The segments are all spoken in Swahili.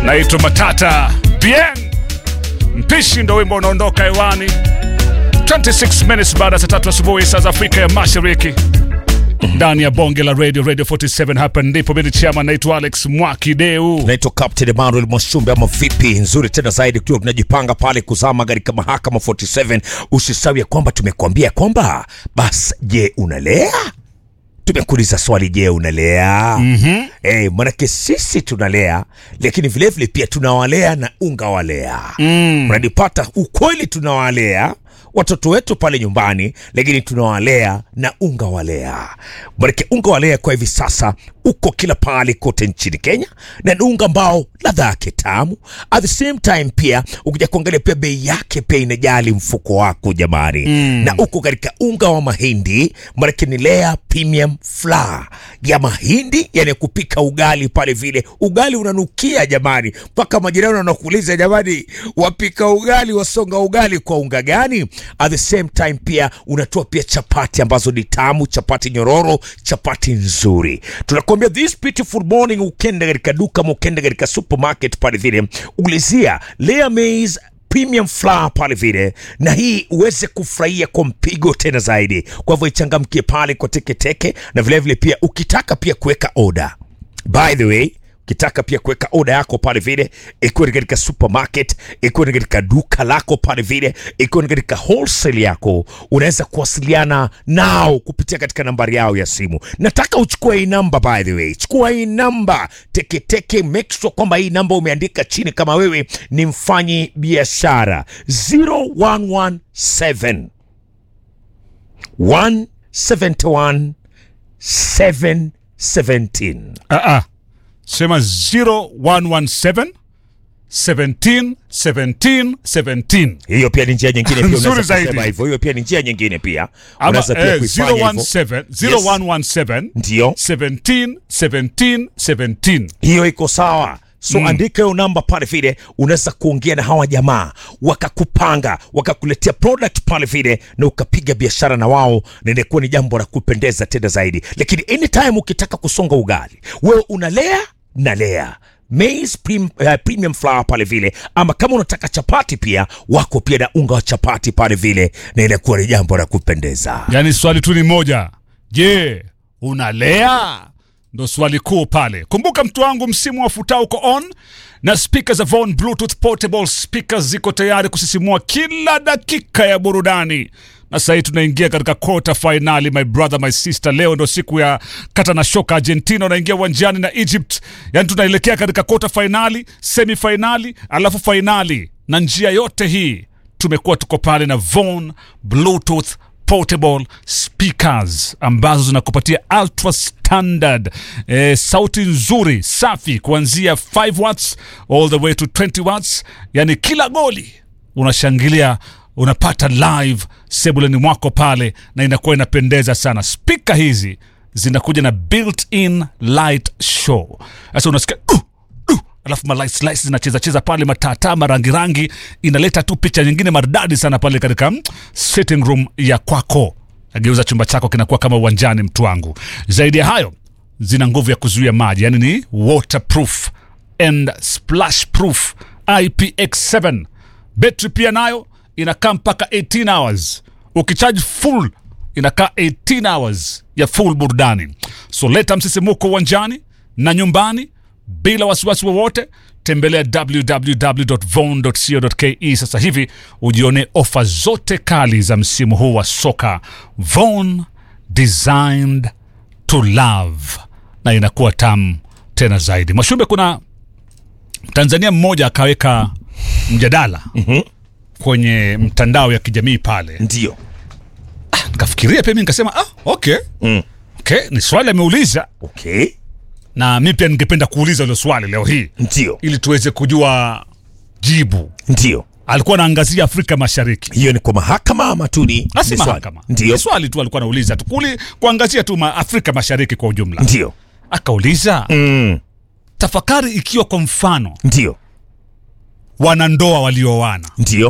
naitwa Matata Bien. Mpishi ndo wimbo unaondoka hewani 26 minutes baada ya saa tatu asubuhi saa za Afrika ya Mashariki ndani ya bonge la radio radio 47 hapa ndipo mimi chama naitwa Alex Mwakideu naitwa Captain Emmanuel Mwashumbe ama vipi? Nzuri tena zaidi, tukiwa tunajipanga pale kuzama katika mahakama 47. Usisahau ya kwamba tumekuambia kwamba basi, je, unalea? Tumekuuliza swali, je, unalea? mm-hmm. Eh, manake sisi tunalea, lakini vilevile pia tunawalea na unga walea mm. Unanipata? Ukweli tunawalea watoto wetu pale nyumbani, lakini tunawalea na unga walea. Manake unga walea kwa hivi sasa uko kila pahali kote nchini Kenya, na ni unga ambao ladha yake tamu, at the same time pia ukija kuangalia pia bei yake pia inajali mfuko wako jamani mm. na uko katika unga wa mahindi, manake ni Lea Premium Flour ya mahindi, yani kupika ugali pale vile. Ugali unanukia jamani, mpaka majirani wanakuuliza jamani, wapika ugali wasonga ugali kwa unga gani? At the same time pia unatoa pia chapati ambazo ni tamu, chapati nyororo, chapati nzuri. Tunakuambia this beautiful morning, ukenda katika duka ama ukenda katika supermarket pale vile, ulizia Lea Maize premium flour pale vile, na hii uweze kufurahia kwa mpigo tena zaidi. Kwa hivyo ichangamkie pale kwa teketeke, na vilevile vile pia ukitaka pia kuweka oda, by the way ukitaka pia kuweka oda yako pale vile, ikiwa ni katika supermarket, ikiwa ni katika duka lako pale vile, ikiwa ni katika wholesale yako, unaweza kuwasiliana nao kupitia katika nambari yao ya simu. Nataka uchukue hii namba, by the way, chukua hii namba teketeke, make sure kwamba hii namba umeandika chini kama wewe ni mfanyi biashara 0117 171 717 ah, ah. sema 0117 17 17 17 hiyo pia ni njia nyingine pia Nzuri unaweza zaidi. kusema hivyo hiyo pia ni njia nyingine pia ama unaweza pia eh, kuifanya hivyo 017 0117 ndio 17 17 17 hiyo iko sawa so mm. andika hiyo namba pale vile unaweza kuongea na hawa jamaa wakakupanga wakakuletea product pale vile na ukapiga biashara na wao na inakuwa ni jambo la kupendeza tena zaidi lakini anytime ukitaka kusonga ugali wewe unalea nalea maize prim, uh, premium flour pale vile ama kama unataka chapati pia wako pia na unga wa chapati pale vile na inakuwa ni jambo la kupendeza yaani swali tu ni moja je unalea ndo swali kuu pale kumbuka mtu wangu msimu wa futa uko on na spika za Von Bluetooth portable speakers ziko tayari kusisimua kila dakika ya burudani na sahii tunaingia katika quarter finali my brother my sister leo ndo siku ya kata na shoka argentina unaingia uwanjani na egypt yaani tunaelekea katika quarter finali semi finali alafu finali na njia yote hii tumekuwa tuko pale na Von Bluetooth portable speakers ambazo zinakupatia ultra standard eh, sauti nzuri safi kuanzia 5 watts all the way to 20 watts yani kila goli unashangilia unapata live sebuleni mwako pale na inakuwa inapendeza sana spika hizi zinakuja na built-in light show sasa unasikia uh, uh, alafu malight slice zinacheza cheza pale matata marangi rangi inaleta tu picha nyingine maridadi sana pale katika mm, sitting room ya kwako ageuza chumba chako kinakuwa kama uwanjani mtu wangu zaidi ya hayo zina nguvu ya kuzuia maji yani ni waterproof and splash proof ipx7 betri pia nayo inakaa mpaka 18 hours ukichaji full inakaa 18 hours ya full burudani so leta msisimuko uwanjani na nyumbani bila wasiwasi wowote tembelea www.von.co.ke sasa hivi ujione ofa zote kali za msimu huu wa soka von designed to love na inakuwa tamu tena zaidi mwashumbe kuna tanzania mmoja akaweka mjadala mm-hmm. kwenye mtandao ya kijamii pale ndio nikafikiria pia mi nikasema ah, okay. mm. okay ni swali ameuliza okay na mi pia ningependa kuuliza hilo swali leo hii ndio ili tuweze kujua jibu ndio alikuwa anaangazia afrika mashariki hiyo ni kwa mahakama ama tu ni asi ni swali? mahakama ndio ni swali tu alikuwa anauliza tu kuli kuangazia tu ma afrika mashariki kwa ujumla ndio akauliza mm. tafakari ikiwa kwa mfano ndio wanandoa walioana ndio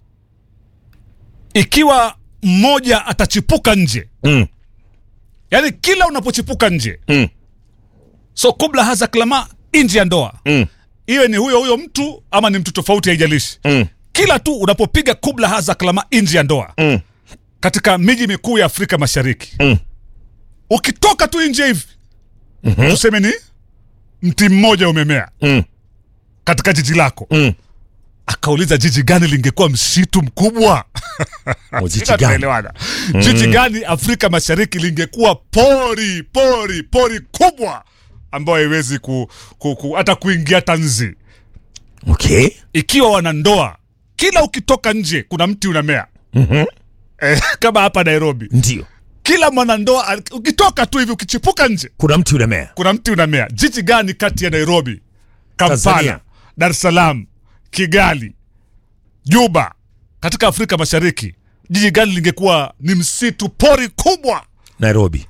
ikiwa mmoja atachipuka nje mm. yaani kila unapochipuka nje Mm. so kubla haza klama nje ya ndoa Mm. iwe ni huyo huyo mtu ama ni mtu tofauti haijalishi Mm. kila tu unapopiga kubla haza klama nje ya ndoa Mm. katika miji mikuu ya afrika mashariki Mm. ukitoka tu nje hivi tuseme ni mti mmoja umemea Mm. katika jiji lako Mm. akauliza jiji gani lingekuwa msitu mkubwa Muziki Sina gani? tunaelewana. jiji gani afrika mashariki lingekuwa pori pori pori kubwa ambayo haiwezi ku, ku, ku, hata kuingia tanzi Okay. ikiwa wanandoa kila ukitoka nje kuna mti unamea Mhm. eh, kama hapa nairobi Ndio. kila mwanandoa al- ukitoka tu hivi ukichipuka nje Kuna mti unamea. kuna mti unamea jiji gani kati ya nairobi kampala Tanzania. dar es salaam kigali juba katika afrika mashariki jiji gani lingekuwa ni msitu pori kubwa Nairobi.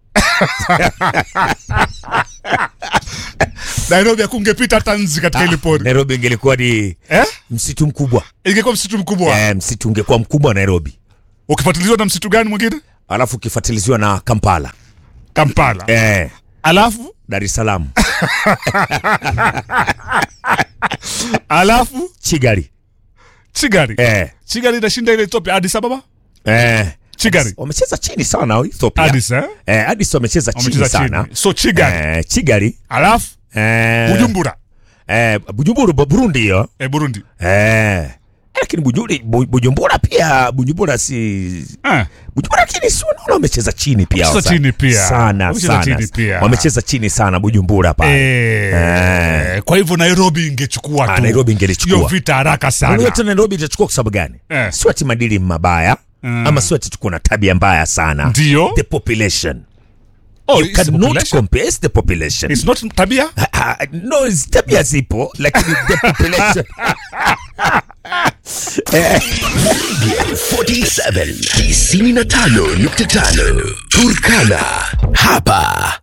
nairobi akungepita hata nzi katika hili pori Nairobi ingelikuwa ni eh? msitu mkubwa. ingekuwa msitu mkubwa Eh, msitu ungekuwa mkubwa Nairobi. ukifuatilizwa na msitu gani mwingine Alafu ukifuatiliziwa na Kampala. kampala Eh, alafu Dar es Salaam. alafu Chigari. chigari Eh. chigari inashinda ile ethiopia adis ababa Eh. chigari Wamecheza chini sana Ethiopia. adis eh? Eh, Addis wamecheza chini wamecheza sana. chini so chigari Eh, Chigari. alafu Eh, bujumbura Eh, Bujumbura Bu- Burundi hiyo. eh, burundi Eh. Lakini Bujuri, Bu- Bujumbura pia Bujumbura si eh. Bujumbura lakini si unaona wamecheza chini pia. Wamecheza wasa- chini pia. Sana Wamecheza sana. chini pia. Wamecheza chini sana Bujumbura pale. Eh, kwa hivyo nairobi ingechukua Ah, tu Nairobi ingelichukua. hiyo vita haraka Unajua sana tena Nairobi itachukua kwa sababu gani? Eh. Sio ati madili mabaya ama sio ati tuko na tabia mbaya sana. Ndio. The population. oh, You it's the cannot population. compare it's the population. It's not tabia Ah, ah, no, it's tabia zipo lakini the population 47 95.5 Turkana. Hapa